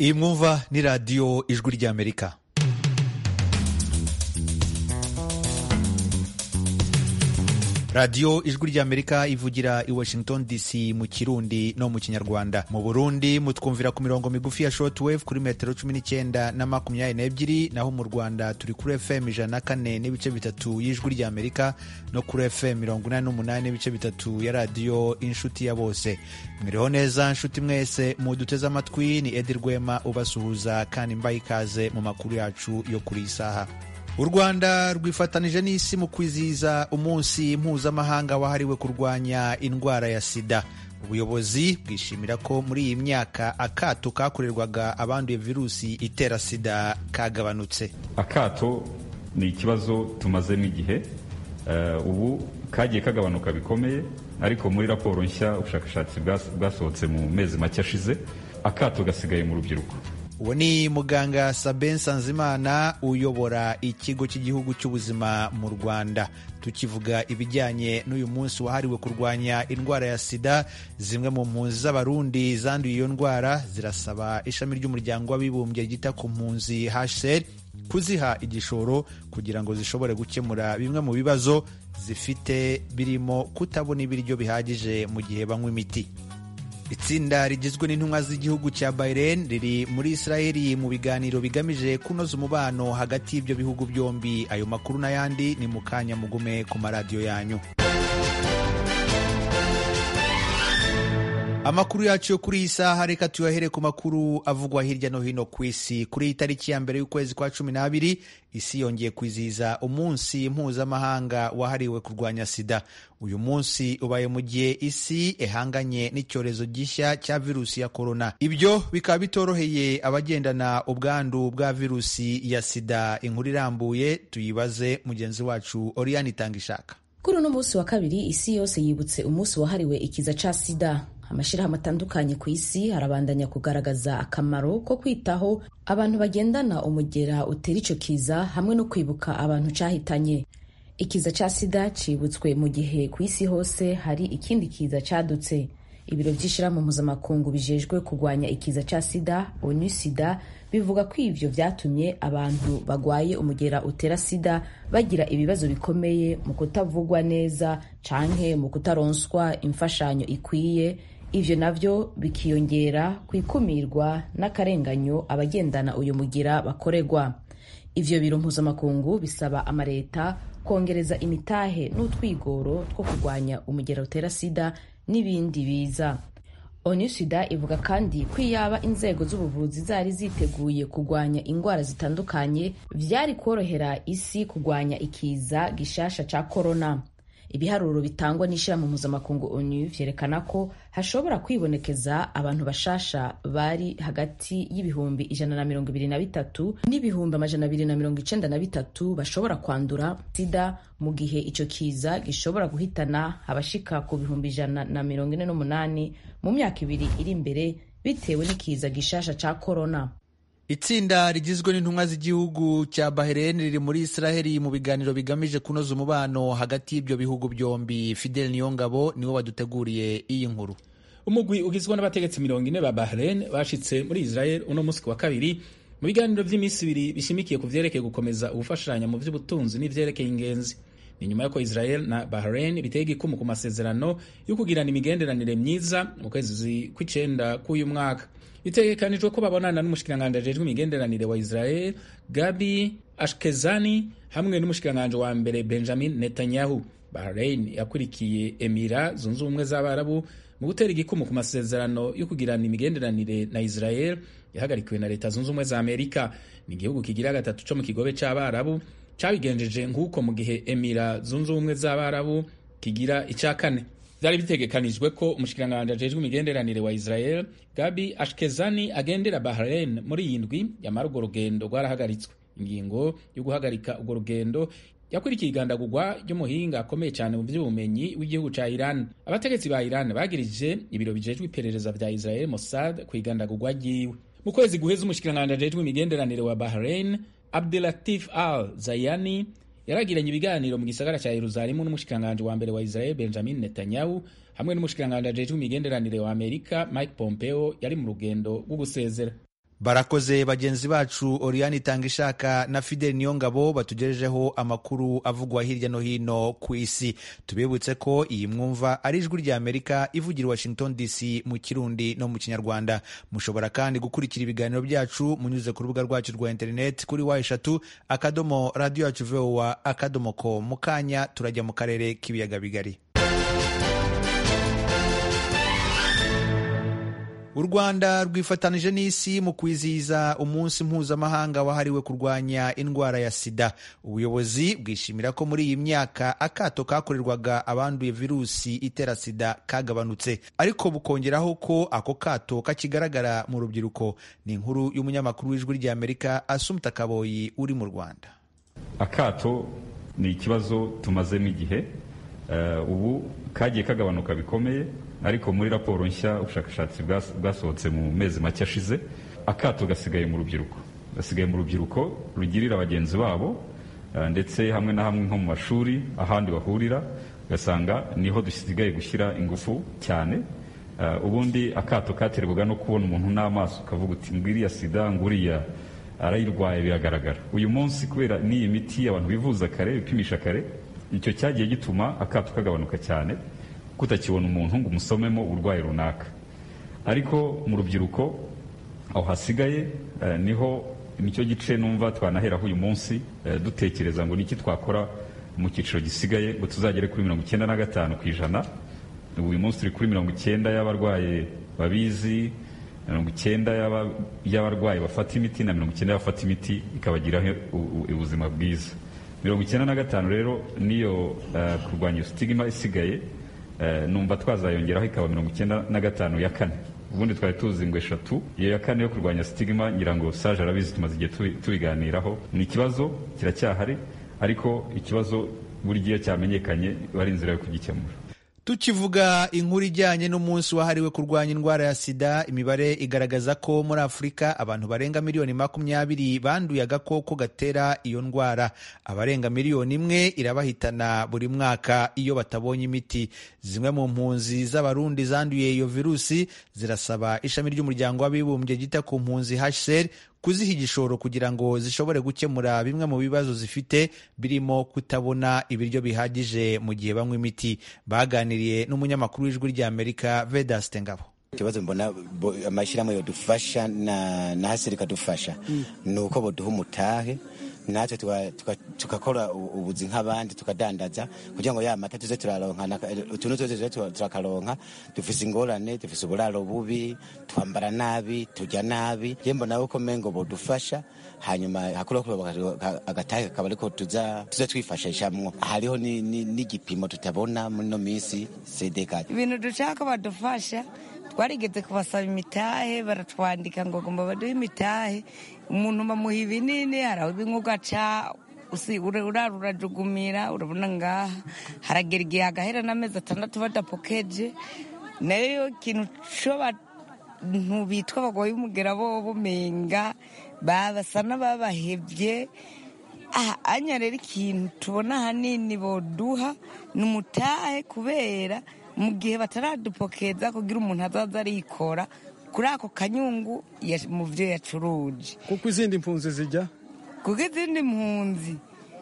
iyi mwumva ni radiyo ijwi ry'amerika radiyo ijwi ry'amerika ivugira i washington dc mu kirundi no mu kinyarwanda mu burundi mutwumvira ku mirongo migufi ya shortwave kuri metero cumi n'icyenda na makumyabiri n'ebyiri naho mu rwanda turi kuri fm ijana na kane n'ibice bitatu y'ijwi ry'amerika no kuri fm mirongo inani n'umunani n'ibice bitatu ya radiyo inshuti ya bose mwiriho neza nshuti mwese muduteze amatwi ni edi rwema ubasuhuza kandi mbaye ikaze mu makuru yacu yo kuri iyi saha u rwanda rwifatanije n'isi mu kwizihiza umunsi mpuzamahanga wahariwe kurwanya indwara ya sida ubuyobozi bwishimira ko muri iyi myaka akato kakorerwaga abanduye virusi itera sida kagabanutse akato ni ikibazo tumazemo igihe ubu kagiye kagabanuka bikomeye ariko muri raporo nshya ubushakashatsi bwasohotse mu mezi make ashize akato gasigaye mu rubyiruko uwo ni muganga Sabin Sanzimana uyobora ikigo cy'igihugu cy'ubuzima mu Rwanda tukivuga ibijyanye n'uyu munsi wahariwe kurwanya indwara ya sida zimwe mu mpunzi z'abarundi zanduye iyo ndwara zirasaba ishami ry'umuryango w'abibumbye ryita ku mpunzi HCR kuziha igishoro kugira ngo zishobore gukemura bimwe mu bibazo zifite birimo kutabona ibiryo bihagije mu gihe banywa imiti itsinda rigizwe n'intumwa z'igihugu cya Bahrain riri muri Israeli mu biganiro bigamije kunoza umubano hagati y'ibyo bihugu byombi ayo makuru n'ayandi ni mu kanya mugume ku maradiyo yanyu amakuru yacu yo kuri iyi saha reka tuyahere ku makuru avugwa hirya no hino ku isi kuri iyi tariki ya mbere y'ukwezi kwa cumi n'abiri isi yongeye kwizihiza umunsi mpuzamahanga wahariwe kurwanya sida uyu munsi ubaye mu gihe isi ihanganye n'icyorezo gishya cya virusi ya korona ibyo bikaba bitoroheye abagendana ubwandu bwa virusi ya sida inkuru irambuye tuyibaze mugenzi wacu oriyani itanga ishaka kuri uno munsi wa kabiri isi yose yibutse umunsi wahariwe ikiza ca sida amashyirahamwe atandukanye ku isi arabandanya kugaragaza akamaro ko kwitaho abantu bagendana umugera utera icyo kiza hamwe no kwibuka abantu cyahitanye ikiza cya sida cibutswe mu gihe ku isi hose hari ikindi kiza cyadutse ibiro by'ishyirahamwe mpuzamakungu bijejwe kurwanya ikiza cya sida onu sida bivuga ko ivyo vyatumye abantu bagwaye umugera utera sida bagira ibibazo bikomeye mu kutavugwa neza canke mu kutaronswa imfashanyo ikwiye ivyo navyo bikiyongera ku ikumirwa n'akarenganyo abagendana uyu mugira bakorerwa ivyo biro mpuzamakungu bisaba amareta kongereza imitahe n'utwigoro two kurwanya umugera utera sida n'ibindi biza onu sida ivuga kandi ko iyaba inzego z'ubuvuzi zari ziteguye kurwanya indwara zitandukanye vyari korohera isi kurwanya ikiza gishasha ca korona ibiharuro bitangwa n'ishyirahamwe mpuzamakungu onu vyerekana ko hashobora kwibonekeza abantu bashasha bari hagati y'ibihumbi ijana na mirongo ibiri na bitatu n'ibihumbi amajana abiri na mirongo icenda na bitatu bashobora kwandura sida mu gihe ico kiza gishobora guhitana abashika ku bihumbi ijana na mirongo ine n'umunani mu myaka ibiri iri imbere bitewe n'ikiza gishasha ca korona itsinda rigizwe n'intumwa z'igihugu cya Bahrain riri muri Israheli mu biganiro bigamije kunoza umubano hagati y'ibyo bihugu byombi Fidel Niyongabo niwe waduteguriye iyi nkuru umugwi ugizwe n'abategetsi mirongo ine ba Bahrain bashitse muri Israel uno munsi wa kabiri mu biganiro by'iminsi ibiri bishimikiye ku vyerekeye gukomeza ubufashanya mu vy'ubutunzi n'ivyerekeye ingenzi ni nyuma y'uko Israel na Bahrain biteye igikumu ku masezerano yo kugirana imigenderanire myiza mu kwezi kw'icenda k'uyu mwaka bitegekanijwe ko babonana n'umushikiranganji ajejwe imigenderanire wa Israel Gabi Ashkezani hamwe n'umushikiranganji wa mbere Benjamin Netanyahu. Bahrain yakurikiye Emira zunze ubumwe z'Abarabu mu gutera igikumu ku masezerano yo kugirana imigenderanire na Israel yahagarikiwe na Leta zunze ubumwe za Amerika. Ni igihugu kigira gatatu co mu kigobe c'Abarabu cabigenjeje nk'uko mu gihe Emira zunze ubumwe z'Abarabu kigira ica kane vyari bitegekanijwe ko umushikiranganji ajejwe imigenderanire wa Israel Gabi Ashkezani agendera Bahrain muri iyi ndwi yamara urwo rugendo rwarahagaritswe ingingo yo guhagarika urwo rugendo yakurikiye igandagurwa ry'umuhinga akomeye cyane mu by'ubumenyi w'igihugu ca Iran abategetsi ba Iran bagirije ibiro bijejwe iperereza vya Israel Mossad ku igandagurwa ryiwe mu kwezi guheza umushikiranganji ajejwe imigenderanire wa Bahrain Abdelatif Al Zayani yaragiranye ibiganiro mu gisagara cya Yerusalemu n'umushikiranganji wa mbere wa Israel Benjamin Netanyahu hamwe n'umushikiranganji ajejwe imigenderanire wa Amerika Mike Pompeo yari mu rugendo rwo gusezera barakoze bagenzi bacu Oriane Itangishaka na Fidel Niyongabo batugejejeho amakuru avugwa hirya no hino ku isi tubibutse ko iyi mwumva ari ijwi rya Amerika ivugira Washington DC mu Kirundi no mu Kinyarwanda mushobora kandi gukurikira ibiganiro byacu munyuze ku rubuga rwacu rwa internet kuri wa eshatu akadomo radio yacu voa akadomo ko mu kanya turajya mu karere k'ibiyaga bigari u rwanda rwifatanije n'isi mu kwizihiza umunsi mpuzamahanga wahariwe kurwanya indwara ya sida ubuyobozi bwishimira ko muri iyi myaka akato kakorerwaga abanduye virusi itera sida kagabanutse ariko bukongeraho ko ako kato kakigaragara mu rubyiruko ni inkuru y'umunyamakuru w'ijwi ry'amerika asumta kaboyi uri mu rwanda akato ni ikibazo tumazemo igihe ubu kagiye kagabanuka bikomeye ariko muri raporo nshya ubushakashatsi bwasohotse mu mezi make ashize akato gasigaye mu rubyiruko gasigaye mu rubyiruko rugirira bagenzi babo ndetse hamwe na hamwe nko mu mashuri ahandi bahurira ugasanga niho dusigaye gushyira ingufu cyane ubundi akato katerwaga no kubona umuntu n'amaso ukavuga uti ngwiriya sida nguriya arayirwaye biragaragara uyu munsi kubera n'iyi miti abantu bivuza kare bipimisha kare icyo cyagiye gituma akato kagabanuka cyane kutakibona umuntu ngo umusomemo uburwayi runaka ariko mu rubyiruko aho hasigaye niho nicyo gice numva twanaheraho uyu munsi dutekereza ngo niki twakora mu cyiciro gisigaye ngo tuzagere kuri mirongo icyenda na gatanu ku ijana uyu munsi turi kuri mirongo icyenda y'abarwaye babizi mirongo icyenda y'abarwayi bafata imiti na mirongo icyenda y'abafata imiti ikabagiraho ubuzima bwiza mirongo icyenda na gatanu rero niyo kurwanya iyo sitigima isigaye numva twazayongeraho ikaba mirongo icyenda na gatanu ya kane ubundi twari tuzi ngo eshatu iyo ya kane yo kurwanya sitigima ngira ngo saje arabizi tumaze igihe tubiganiraho ni ikibazo kiracyahari ariko ikibazo buri gihe cyamenyekanye bari inzira yo kugikemura tukivuga inkuru ijyanye n'umunsi wahariwe kurwanya indwara ya sida imibare igaragaza ko muri afurika abantu barenga miliyoni makumyabiri banduye agakoko gatera iyo ndwara abarenga miliyoni imwe irabahitana buri mwaka iyo batabonye imiti zimwe mu mpunzi z'abarundi zanduye iyo virusi zirasaba ishami ry'umuryango w'abibumbye ryita ku mpunzi hcr kuziha igishoro kugira ngo zishobore gukemura bimwe mu bibazo zifite birimo kutabona ibiryo bihagije mu gihe banywa imiti baganiriye n'umunyamakuru w'ijwi ry'amerika vedaste ngabo ikibazo mbona amashyirahamwe yodufasha na, na hasiri ikadufasha ni uko boduha umutahe natwe tugakora ubuzi nk'abandi tukadandaza kugira ngo ya mata tuze turaronka utuntu twose tuze turakaronka dufise ingorane dufise uburaro bubi twambara nabi turya nabi je mbona uko mengo bodufasha hanyuma hakureho agatahe kakaba ariko tuza tuze twifashishamwo hariho n'igipimo tutabona muri no minsi sedeka ibintu dushaka badufasha twarigeze kubasaba imitahe baratwandika ngo gomba baduhe imitahe umuntu bamuha ibinini haraho bimwe ugaca urara urajugumira urabona ngaha haragera igihe hagahera n'amezi atandatu badapokeje nayo ikintu cyo bantu bitwa abagore b'umugera bo bumenga babasa n'ababahebye aha anya rero ikintu tubona ahanini boduha ni umutahe kubera mu gihe bataradupokeza kugira umuntu azaza arikora kuri ako kanyungu mu byo yacuruje kuko izindi mpunzi zijya kuko izindi mpunzi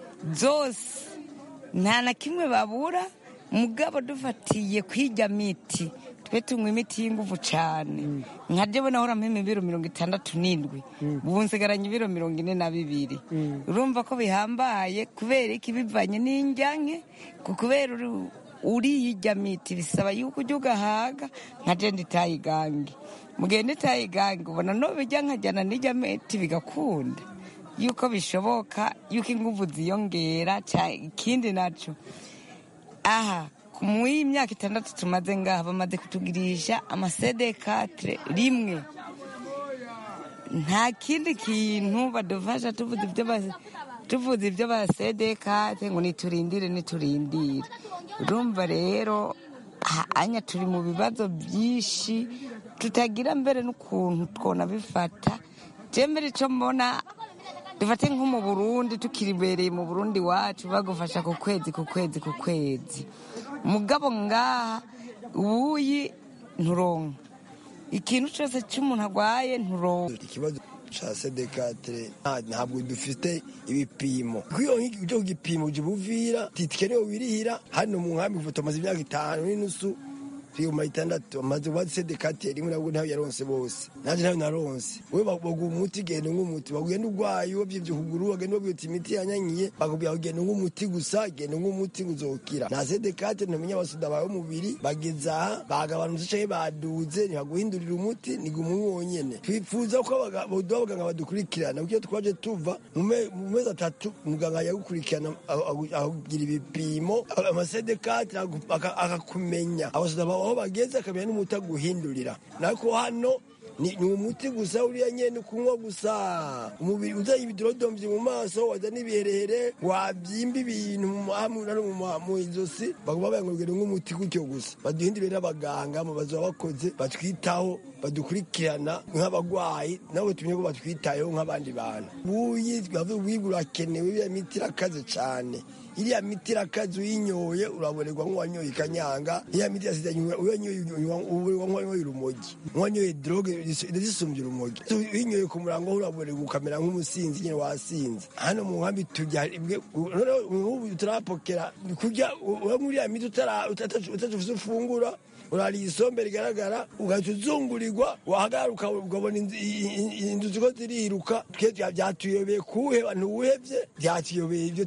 zose nta na kimwe babura mugabo dufatiye kwijya miti twe tunywa imiti y'ingufu cyane nka jyewe nahora mpema ibiro mirongo itandatu n'indwi ubu nsigaranye ibiro mirongo ine na bibiri urumva ko bihambaye kubera iki bivanye n'injyanke kubera uriyijya miti bisaba yuko ujya ugahaga nka jenda itayigange mugenda itayigange ubona n'ubijya nkajyana n'ijya miti bigakunda yuko bishoboka yuko ingufu ziyongera ikindi nacyo aha mu y'imyaka itandatu tumaze ngaha bamaze kutugirisha amasedekatire rimwe nta kindi kintu badufasha tuvuze ibyo basedekate ngo niturindire niturindire urumva rero anya turi mu bibazo byinshi tutagira mbere n'ukuntu twona bifata mbere icyo mbona dufate nko mu burundi tukiribereye mu burundi wacu bagufasha ku kwezi ku kwezi ku kwezi mugabo ngaha ubuyi nturonka ikintu cyose cy'umuntu arwaye nturonka ikibazo ca sedekatire ntabwo dufite ibipimo kwiyo icyo gipimo jibuvira titikerewe wirihira hano mu nkambi ifoto amaze imyaka itanu n'inusu tuyuma itandatu amaze kuba sedekatire rimwe nabwo ntayo yaronse bose nanje ntayo naronse we baguha umuti genda nk'umuti bagenda urwaye wabyivye ukuguru bagenda babwira uti imiti yanyanyiye bakubwira genda nk'umuti gusa genda nk'umuti uzokira nta sedekatire ntumenya abasuda bawe umubiri bageze aha bagabanutse canke baduze ntibaguhindurira umuti niguma umwe wonyene twifuza ko boduha abaganga badukurikirana kuko iyo twaje tuva mu mezi atatu muganga yagukurikirana akugira ibipimo amasedekatire akakumenya abasuda bawe aho bageze akamenya n'umuti aguhindurira nako hano ni umuti gusa uriya nyene kunywa gusa umubiri uzanye ibidodomvye mu maso waza n'ibiherehere wavyimba ibintu mu izosi baguma bayangurugera nk'umuti gutyo gusa baduhindurire n'abaganga mu bazoba bakoze batwitaho badukurikirana nk'abagwayi nabo tumenye ko batwitayeho nk'abandi bantu buyi wiga urakenewe iriya miti irakaze cane iriya miti irakaze uyinyoye urabonerwa nk'uwanyoye ikanyanga iriya miti yasize uwanyoye urumogi nk'uwanyoye droge zisumbye urumogi uyinyoye ku murango urabonerwa ukamera nk'umusinzi nyine wasinze hano mu nkambi tujya ubu turapokera kurya muri iriya miti utafise ufungura urariye isombe rigaragara ugahita uzungurirwa wahagaruka ukabona inzu ziko ziriruka twe byatuyobeye kuwuheba ntuwuhevye byatuyobeye ibyo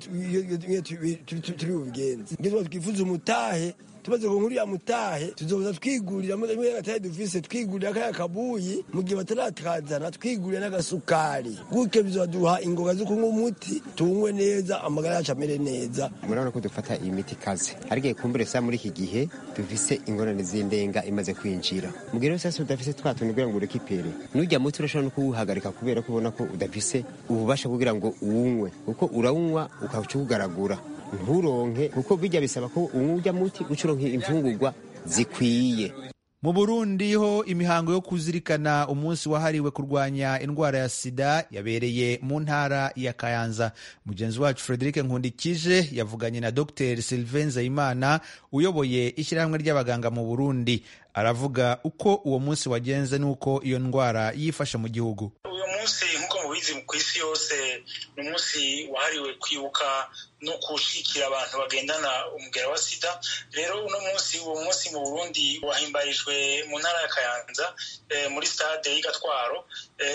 turi bubigenze nibyo twifuza umutahe tumaze ku nkuru ya mutahe tuzoza twigurira muri gatari dufise twigurira kaya kabuyi mu gihe bataratazana twigurira n'agasukari gutyo bizoduha ingoga zo kunywa umuti tunywe neza amagara yacu amere neza murabona ko dufata iyi miti ikaze ariko kumbure sa muri iki gihe dufise ingorane z'indenga imaze kwinjira mu gihe rero udafise twa tuntu kugira ngo urekipere n'ujya muti urashobora no kuwuhagarika kubera ko ubona ko udafise ububasha kugira ngo uwunywe kuko urawunywa ukaca uwugaragura nturonke kuko bijya bisaba ko uwujya muti uca uronka imfungurwa zikwiye mu burundi ho imihango yo kuzirikana umunsi wahariwe kurwanya indwara ya sida yabereye mu ntara ya kayanza mugenzi wacu frederic nkundikije yavuganye na dr sylvain nzayimana uyoboye ishyirahamwe ry'abaganga mu burundi aravuga uko uwo munsi wagenze n'uko iyo ndwara yifashe mu gihugu uyu munsi nk'uko mubizi ku isi yose ni umunsi wahariwe kwibuka no gushigikira abantu bagendana umugera wa sida rero uno munsi uwo munsi mu burundi wahimbarijwe mu ntara ya kayanza muri stade y'igatwaro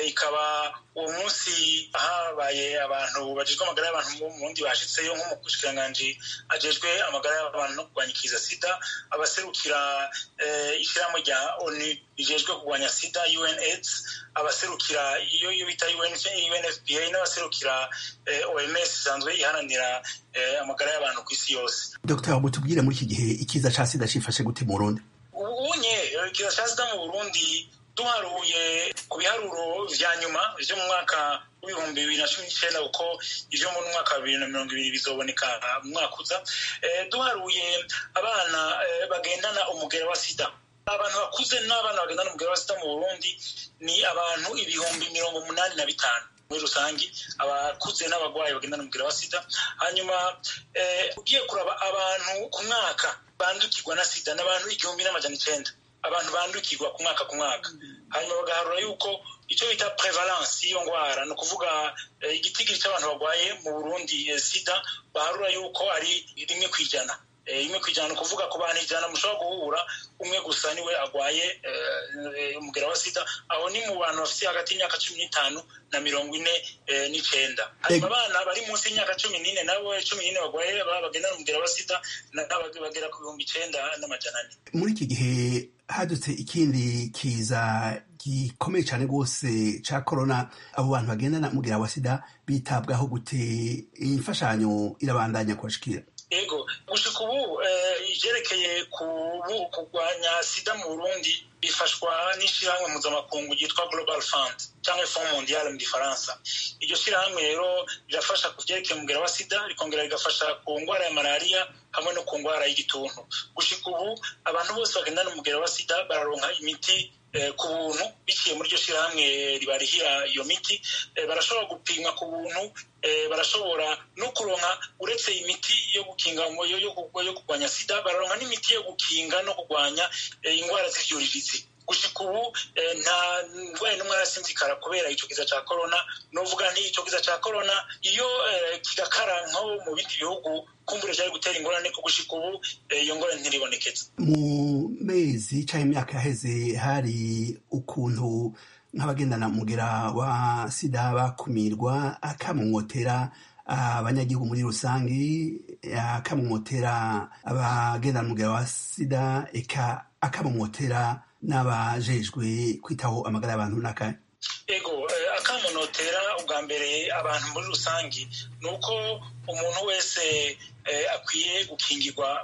ikaba uwo munsi habaye abantu bajejwe amagara y'abantu mu burundi bashitseyo nk'umushikiranganji ajejwe amagara y'abantu no kurwanya ikiza sida abaserukira ishyirahamwe rya onu rijejwe kurwanya sida unaids abaserukira iyo bita unfpa n'abaserukira oms isanzwe iharanira amagara y'abantu ku isi yose dr mutubwire muri iki gihe ikiza ca sida cifashe gute mu burundi ubunye ikiza ca sida mu burundi duharuye ku biharuro vya nyuma vyo mu mwaka w'ibihumbi bibiri na cumi n'icenda kuko ivyo mu mwaka wa bibiri na mirongo ibiri bizoboneka mu mwaka uza duharuye abana bagendana umugera wa sida abantu bakuze n'abana bagendana umugera wa sida mu burundi ni abantu ibihumbi mirongo umunani na bitanu muri rusange abakuze n'abagwayi bagendana umugera wa sida hanyuma ugiye kuraba abantu ku mwaka bandukirwa na sida n'abantu igihumbi n'amajana icenda abantu bandukirwa ku mwaka ku mwaka hanyuma bagaharura yuko icyo bita prevalence y'iyo ndwara ni ukuvuga igitigiri cy'abantu barwaye mu burundi sida baharura yuko ari rimwe ku ijana rimwe ku ijana ni ukuvuga ku bantu ijana mushobora guhura umwe gusa niwe arwaye umugera wa sida aho ni mu bantu bafite hagati y'imyaka cumi n'itanu na mirongo ine n'icenda hanyuma abana bari munsi y'imyaka cumi n'ine nabo cumi n'ine barwaye bagendana umugera wa sida bagera ku bihumbi icenda n'amajana ane muri iki gihe hadutse ikindi kiza gikomeye cyane rwose cya korona abo bantu bagendana umugera wa sida bitabwaho gute imfashanyo irabandanya kubashikira ego gushika ubu ivyerekeye kurwanya sida mu burundi bifashwa n'ishirahamwe mpuzamakungu ryitwa global fund cyangwa fond mondial mu gifaransa iryo shirahamwe rero rirafasha ku vyerekeye umugera wa sida rikongera rigafasha ku ngwara ya malariya hamwe no ku ngwara y'igituntu gushika ubu abantu bose bagendana umugera wa sida bararonka imiti ku buntu biciye muri iryo shirahamwe ribarihira iyo miti barashobora gupimwa ku buntu barashobora no kuronka uretse imiti yo gukinga yo kurwanya sida bararonka n'imiti yo gukinga no kurwanya indwara z'ivyuririzi gushika ubu nta ndwaye n'umwe arasinzikara kubera ico kiza ca korona novuga nti ico kiza ca korona iyo kigakara nko mu bindi bihugu kumbure cyari gutera ingorane ko gushika ubu iyo ngorane ntiribonekeza mu mezi cyangwa imyaka yaheze hari ukuntu nk'abagendana mugera wa sida bakumirwa akamumotera abanyagihugu muri rusange akamumotera abagendana mugera wa sida eka akamumotera n'abajejwe kwitaho amagara y'abantu n'akanya ego akamunotera ubwa mbere abantu muri rusange ni uko umuntu wese akwiye gukingirwa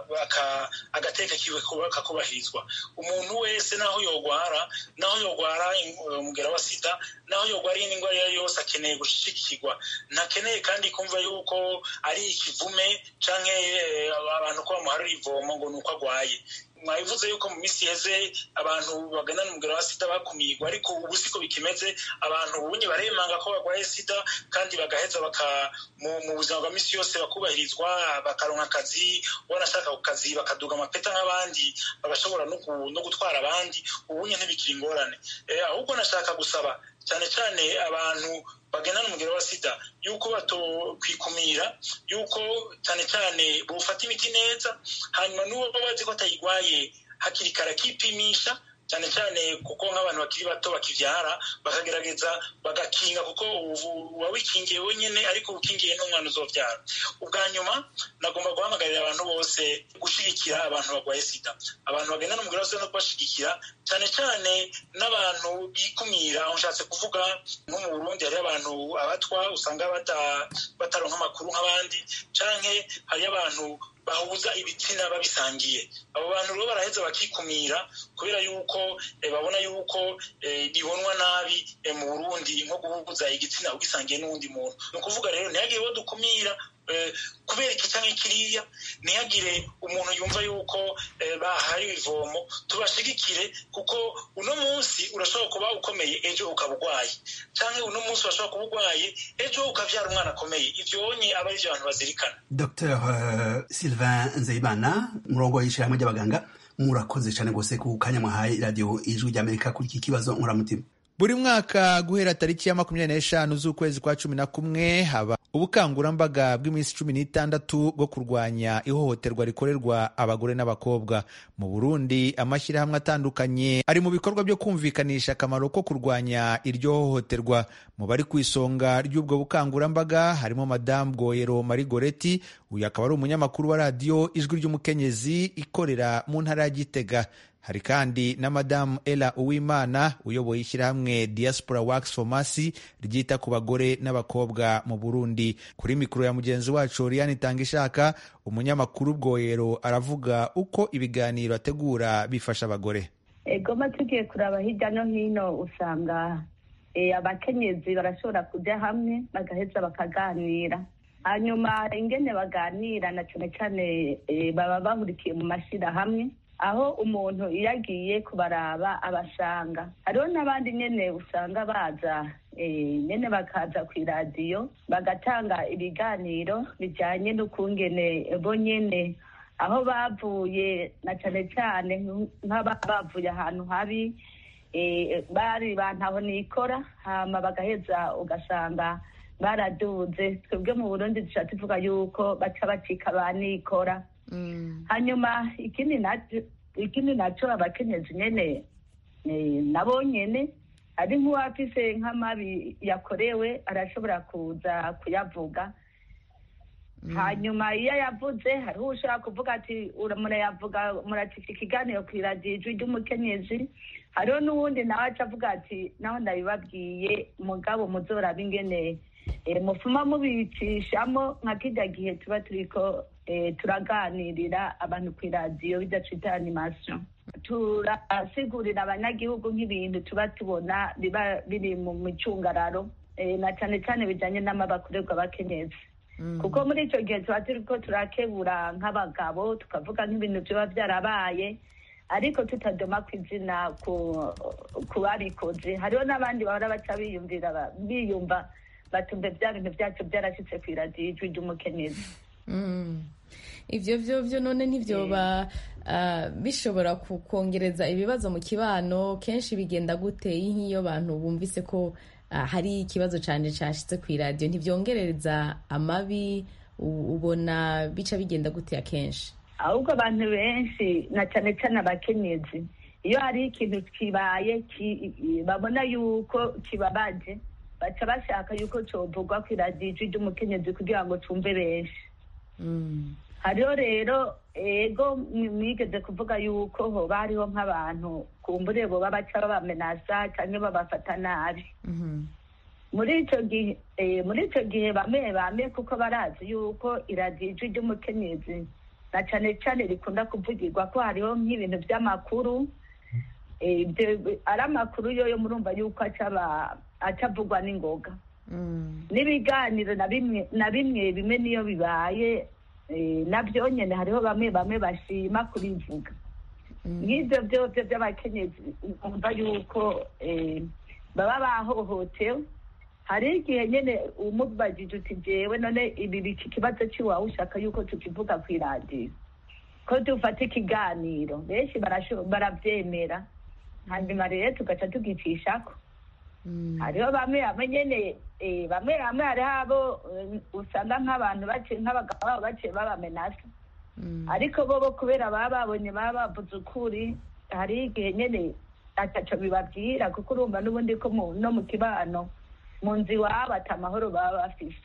agateka kiwe kakubahirizwa umuntu wese naho yogwara naho yogwara umugera wa sida naho yogwara iyindi ndwara iyo ari yose akeneye gushigikirwa ntakeneye kandi kumva yuko ari ikivume canke abantu ko bamuharira ivomo ngo ni uko agwaye mwabivuze yuko mu minsi iheze abantu baganana umugera wa sida bakumirwa ariko ubu siko bikimeze abantu ubunye baremanga ko barwaye sida kandi bagaheza baka mu buzima bwa minsi yose bakubahirizwa bakaronka akazi wanashaka ku kazi bakaduga amapeta nk'abandi bagashobora no gutwara abandi ubunye ntibikiri ingorane ahubwo nashaka gusaba cyane cyane abantu bagendana umugero wa sida yuko batokwikumira yuko cyane cyane bufata imiti neza hanyuma n'uwo bazi ko atayirwaye hakiri kare akipimisha cyane cyane kuko nk'abantu bakiri bato bakibyara bakagerageza bagakinga kuko uba wikingiye wenyine ariko ukingiye n'umwana uzobyara ubwa nyuma nagomba guhamagarira abantu bose gushyigikira abantu barwaye sida abantu bagendana umugore wose no kubashyigikira cyane cyane n'abantu bikumira aho nshatse kuvuga nko mu burundi hariyo abantu abatwa usanga bataronka amakuru nk'abandi cyangwa hariyo abantu bahuza ibitsina babisangiye abo bantu rero baraheza bakikumira kubera yuko babona yuko bibonwa nabi mu burundi nko guhuza igitsina ugisangiye n'uwundi muntu ni ukuvuga rero ntihagire uwo dukumira kubera iki cyangwa kiriya ntihagire umuntu yumva yuko bahariwe ivomo tubashigikire kuko uno munsi urashobora kuba ukomeye ejo ukaba urwaye cyangwa uno munsi urashobora kuba urwaye ejo ukabyara umwana akomeye ibyo wonye aba ari byo abantu bazirikana dr sylvain nzeyimana umurongo w'ishyirahamwe ry'abaganga murakoze cyane rwose ku kanya mwahaye radiyo ijwi ry'amerika kuri iki kibazo nkuramutima buri mwaka guhera tariki ya makumyabiri n'eshanu z'ukwezi kwa cumi na kumwe haba ubukangurambaga bw'iminsi cumi n'itandatu bwo kurwanya ihohoterwa rikorerwa abagore n'abakobwa mu burundi amashyirahamwe atandukanye ari mu bikorwa byo kumvikanisha akamaro ko kurwanya iryo hohoterwa mu bari ku isonga ry'ubwo bukangurambaga harimo madamu bwoyero marigoreti uyu akaba ari umunyamakuru wa radiyo ijwi ry'umukenyezi ikorera mu ntara ya gitega hari kandi na madamu ela uwimana uyoboye ishyirahamwe diaspora works for mercy ryita ku bagore n'abakobwa mu burundi kuri mikoro ya mugenzi wacu oriane itanga ishaka umunyamakuru bwoyero aravuga uko ibiganiro ategura bifasha abagore egoma tugiye kuraba hirya no hino usanga abakenyezi barashobora kujya hamwe bagaheza bakaganira hanyuma ingene baganira na cyane cyane baba bahurikiye mu mashyirahamwe aho umuntu iyo agiye kubaraba abasanga hariho n'abandi nyine usanga baza nyine bakaza ku iradiyo bagatanga ibiganiro bijyanye n'ukungene bo nyine aho bavuye na cyane cyane nk'aba bavuye ahantu habi bari bantaho nikora hama bagaheza ugasanga baraduze twebwe mu burundi dushobora tuvuga yuko baca bacika ba nikora hanyuma ikindi nacyo ikindi nacyo abakenyezi nyene nabo nyene ari nk'uwafise nk'amabi yakorewe arashobora kuza kuyavuga hanyuma iyo yavuze hariho ushobora kuvuga ati murayavuga muracika ikiganiro ku iradiyo ijwi ry'umukenyezi hariho n'uwundi nawe aca avuga ati naho ndabibabwiye mugabo muzoraba ingene mufuma mubicishamo nka kijya gihe tuba turiko turaganirira abantu ku iradiyo bidacita animasiyo turasigurira abanyagihugu nk'ibintu tuba tubona biba biri mu micungararo na cyane cyane bijyanye n'amabakorerwa abakenyezi kuko muri icyo gihe tuba turi ko turakebura nk'abagabo tukavuga nk'ibintu biba byarabaye ariko tutadoma ku izina ku babikoze hariho n'abandi bahora baca biyumvira biyumva batumve bya bintu byacu byarashyitse ku iradiyo ijwi ry'umukenyezi ivyo vyo vyo none ntivyoba ah, bishobora ku- kongereza ibibazo mu kibano kenshi bigenda gute nk'iyo abantu bumvise ko ah, hari ikibazo cane cashitse kw'iradiyo ntivyongerereza amabi u- ubona bica bigenda gute akenshi ahubwo abantu benshi na cyane cyane abakenyezi iyo hari ikintu kibaye ki- babona yuko kibabaje baca bashaka yuko covugwa ku iradiyo ijwi ry'umukenyezi kugira ngo cumve benshi hariho rero ego mwi- mwigeze kuvuga yuko hoba hariho nk'abantu kumbure boba baca babamenasa cyangwa babafata nabi muri icyo gihe eh, muri icyo gihe bamwe bamwe kuko barazi yuko iradiyo ijwi ry'umukenyezi na cyane cyane rikunda kuvugirwa ko hariho nk'ibintu by'amakuru eh, ibyo- ari amakuru yo yo murumva yuko acaba acavugwa n'ingoga n'ibiganiro na bimwe na bimwe bimwe niyo bibaye eh, nabyo nyine hariho bamwe bamwe bashima kubivuga nk'ibyo byose by'abakenyezi umva yuko eh, baba bahohotewe hari igihe nyine umubajije uti jewe none ibi iki kibazo cy'iwawe ushaka yuko tukivuga ku iradiyo ko dufata ikiganiro benshi barasho- barabyemera hanyuma rero tugaca tugicishako hariho bamwe bamwe nyene eh, bamwe bamwe hariho abo eh, usanga nk'abantu baciye nk'abagabo babo baciye babamenasa ariko bo bo kubera baba babonye baba bavuze ukuri hari igihe nyene ataco bibabwira kuko urumva n'ubundi ko mu- no mu kibano mu nzu iwabo ata amahoro baba bafise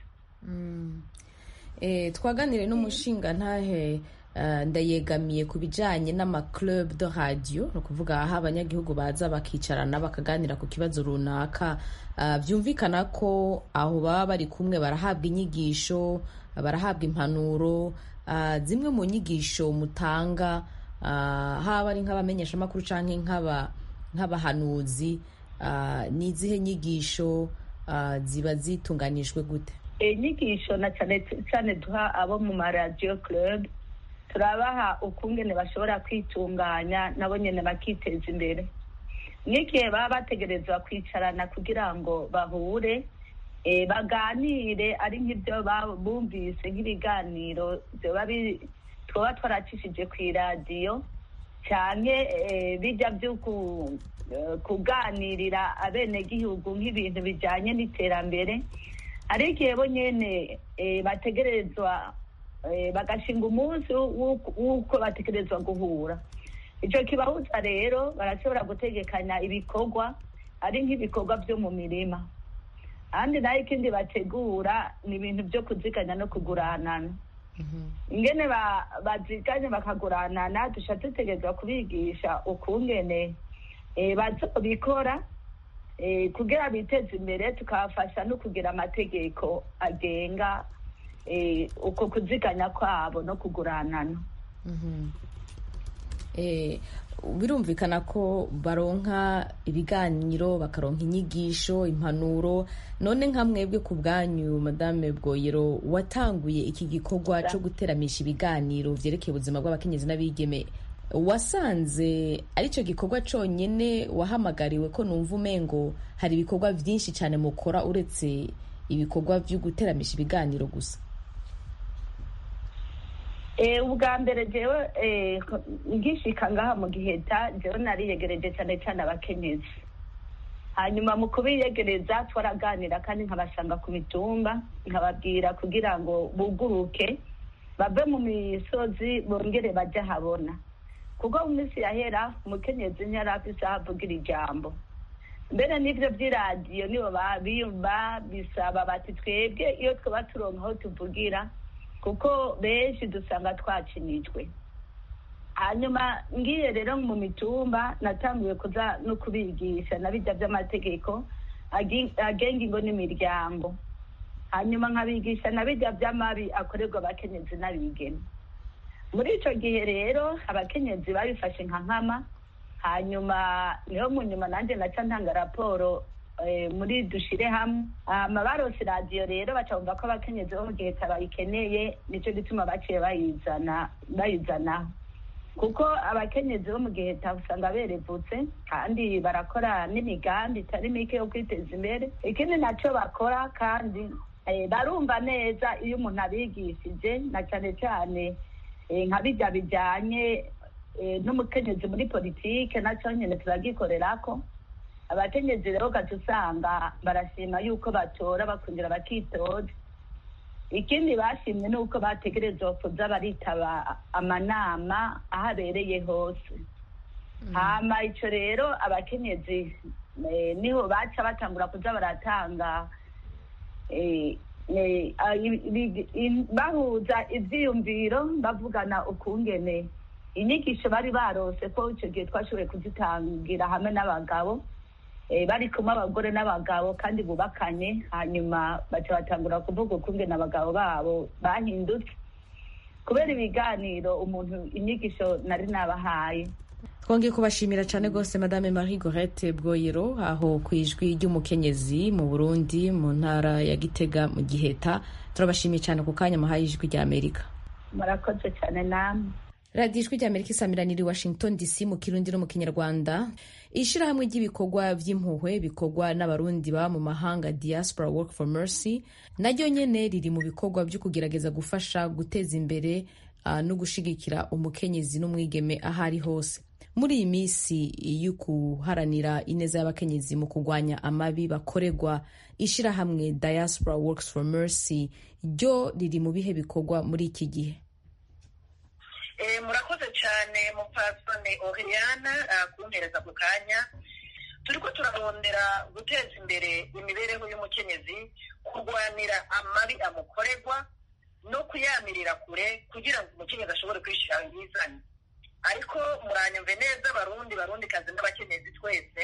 Eh, twaganire n'umushinga ntahe eh, ndayegamiye ku bijanye n'amaclub de radio ni ukuvuga aho abanyagihugu baza bakicarana bakaganira ku kibazo runaka Ah, byumvikana ko aho baba bari kumwe barahabwa inyigisho barahabwa impanuro Ah, zimwe mu nyigisho mutanga ah, haba ari nk'abamenyeshamakuru canke nk'aba nk'abahanuzi ah, ni izihe nyigisho ah, ziba zitunganijwe gute inyigisho na cyane cyane duha abo mu maradiyo club turabaha ukungene bashobora kwitunganya nabo nyine bakiteza imbere n'igihe baba bategerezwa kwicarana kugira ngo bahure eh, baganire ari nk'ibyo ba- bumvise nk'ibiganiro byoba bi- twoba twaracishije ku iradiyo cyane bijya byo ku- eh, kuganirira abenegihugu nk'ibintu bijyanye n'iterambere hari igihe bo nyene eh, bategerezwa eh, bagashinga umunsi w'uko w'uko bategerezwa guhura icyo kibahuza rero barashobora gutegekanya ibikorwa ari nk'ibikorwa byo mu mirima ahandi nayo ikindi bategura ni ibintu byo kuziganya no kuguranana ingene ba- baziganye bakaguranana duca dutegerezwa kubigisha ukungene eh, bazobikora eh, kugira biteze imbere tukabafasha no kugira amategeko agenga eh, uko kuziganya kwabo no kuguranana Eh, birumvikana ko baronka ibiganiro bakaronka inyigisho impanuro none nka mwebwe ku bwanyu madame bwoyero watanguye iki gikorwa cyo guteramisha ibiganiro vyerekeye ubuzima bw'abakenyezi n'abigeme wasanze aricyo gikorwa cyonyine wahamagariwe ko numva umengo hari ibikorwa byinshi cyane mukora uretse ibikorwa byo guteramisha ibiganiro gusa Eh, ubwa mbere jewe eh, ko- ngishika ngaha mu giheta jewe nariyegereje cyane cyane abakenyezi hanyuma mu kubiyegereza twaraganira kandi nkabasanga ku mitumba nkababwira kugira ngo buguruke bave mu misozi bongere bajye habona kuko mu minsi yahera umukenyezi ntiyari afise aho avugira ijambo mbere n'ibyo by'iradiyo nibo ba- biyumva bisaba bati twebwe iyo twaba turonka aho tuvugira kuko benshi dusanga twacinijwe hanyuma ngiye rero mu mitumba natanguye kuza no kubigisha na bijya by'amategeko agi- agenga ingo n'imiryango hanyuma nkabigisha na bijya by'amabi akorerwa abakenyezi n'abigeme muri icyo gihe rero abakenyezi babifashe nka nkama hanyuma niho mu nyuma nanjye naca ntanga raporo eh, muri dushire hamwe hama barose radiyo rero baca bumva ko abakenyezi bo mu gihe bayikeneye nicyo gituma baciye bayizana bayizanaho kuko abakenyezi bo mu gihe usanga berevutse kandi barakora n'imigambi itari mike yo kwiteza imbere ikindi nacyo bakora kandi barumva neza iyo umuntu abigishije na cyane cyane nka bijya bijyanye n'umukenyezi muri politike nacyo nyine turagikorera ko abakenyezi rero ugaca usanga barashima yuko batora bakongera bakitoza ikindi bashimye ni uko bategerezwa kuza baritaba amanama aho abereye hose hama icyo rero abakenyezi niho baca batangura kuza baratanga bahuza ibyiyumviro bavugana ukungene inyigisho bari barose ko icyo gihe twashoboye kuzitangira hamwe n'abagabo bari kumwe abagore n'abagabo kandi bubakanye hanyuma baca batangura kuvuga ukungene abagabo babo bahindutse kubera ibiganiro umuntu inyigisho nari nabahaye twongeye kubashimira cyane rwose madame marie gorette bwoyero aho ku ijwi ry'umukenyezi mu burundi mu ntara ya gitega mu giheta turabashimiye cyane ku kanya muhaye ijwi rya amerika murakoze cyane namwe radiyo ijwi rya amerika isamiraniye washington dc mu kirundi no mu kinyarwanda ishyirahamwe ry'ibikorwa by'impuhwe bikorwa n'abarundi baba mu mahanga diaspora work for mercy naryo nyene riri mu bikorwa byo kugerageza gufasha guteza imbere uh, no gushigikira umukenyezi n'umwigeme aho ari hose muri iyi minsi yo guharanira ineza y'abakenyezi mu kurwanya amabi bakorerwa ishyirahamwe diaspora works for mercy ryo riri mu bihe bikorwa muri iki gihe murakoze cyane mupfasone oriyana kumpereza ku kanya turiko turarondera guteza imbere imibereho y'umukenyezi kurwanira amabi amukorerwa no kuyamirira kure kugira ngo umukenyezi ashobore kwishyira yizanye ariko muranyumve neza barundi barundi kazi n'abakenyezi twese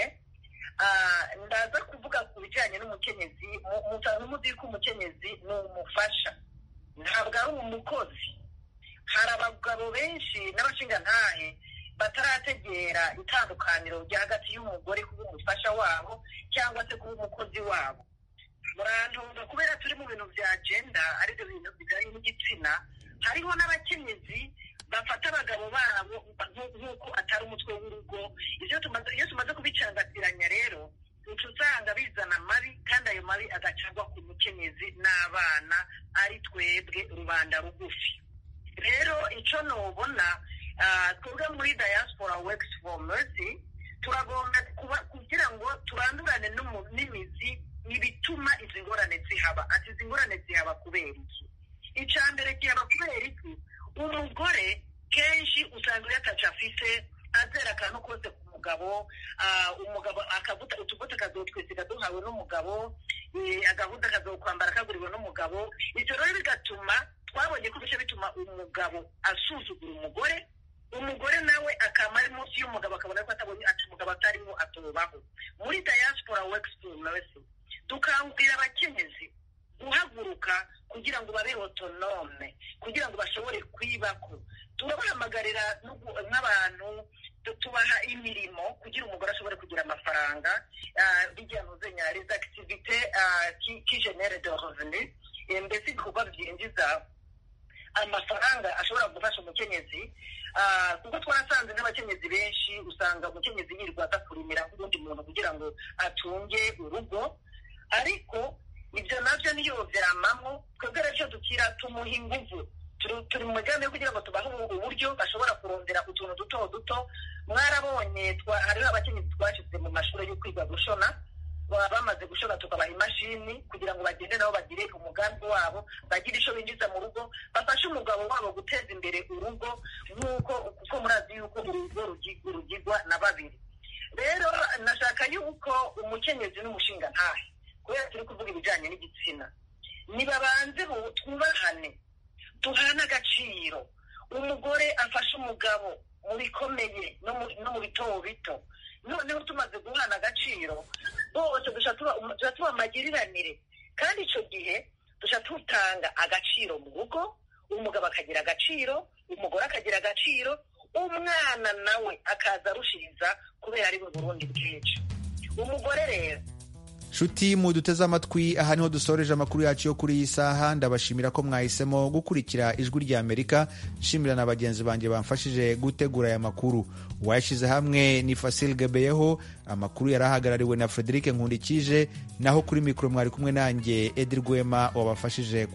ndaza kuvuga ku bijyanye n'umukenyezi muzi ko umukenyezi ni umufasha ntabwo ari umukozi hari abagabo benshi n'abashingantahe batarategera itandukaniro rya hagati y'umugore kuba umufasha wabo cyangwa se kuba umukozi wabo murantunga kubera turi mu bintu bya agenda aribyo bintu bijyanye n'igitsina hariho n'abakenyezi bafata abagabo babo nk'uko atari umutwe w'urugo iyo tumaze kubicangatiranya rero uca usanga bizana amabi kandi ayo mabi agacagwa ku mukenyezi n'abana ari twebwe rubanda rugufi rero icyo nubona twebwe muri diaspora works for mercy turagomba kugira ngo turandurane n'imizi ibituma izi ngorane zihaba ati izi ngorane zihaba kubera iki icya mbere kihaba kubera iki umugore kenshi usanga iyo ataca afite azera akantu kose ku mugabo umugabo akavuta utuvuta akazotwisiga duhawe n'umugabo agahuza akazokwambara kaguriwe n'umugabo ibyo rero bigatuma twabonye ko bice bituma umugabo asuzugura umugore umugore nawe akaba ari munsi y'umugabo akabona ko atabonye ati umugabo atarimo atubaho muri diaspora works for mercy dukangurira abakenyezi guhaguruka kugira ngo babe otonome kugira ngo bashobore kwibako turabahamagarira nk'abantu tubaha imirimo kugira umugore ashobore kugira amafaranga bijya mu zenya les activités qui génèrent de revenus mbese ibikorwa byinjiza amafaranga ashobora gufasha umukenyezi kuko twarasanze n'abakenyezi benshi usanga umukenyezi yirirwa aza kurimira nk'ubundi muntu kugira ngo atunge urugo ariko ibyo nabyo niyo byamamo twebwe rero icyo dukira tumuha inguvu turi mu mugambi wo kugira ngo tubahe uburyo bashobora kurondera utuntu duto duto mwarabonye hariho abakenyezi twashyize mu mashuri yo kwiga gushona bamaze gushora tukabaha imashini kugira ngo bagende nabo bagire umugambi wabo bagire icyo binjiza mu rugo bafashe umugabo wabo guteza imbere urugo nk'uko kuko murazi yuko urugo rugigwa na babiri rero nashaka yuko umukenyezi n'umushinga ntahe kubera turi kuvuga ibijyanye n'igitsina nibabanze twubahane duhane agaciro umugore afashe umugabo mu bikomeye no mu bito bito noneho tumaze guhana agaciro bose dushobora tuba amagiriranire kandi icyo gihe dushobora tutanga agaciro mu rugo umugabo akagira agaciro umugore akagira agaciro umwana nawe akaza arushiriza kubera ari mu burundi bwinshi umugore rero nshuti muduteze amatwi aha niho dusoreje amakuru yacu yo kuri iyi saha ndabashimira ko mwahisemo gukurikira ijwi rya amerika nshimira na bagenzi banjye bamfashije gutegura aya makuru uwayashyize hamwe ni fasil gebeyeho amakuru yari ahagarariwe na frederic nkundikije naho kuri mikoro mwari kumwe nanjye edi rwema wabafashije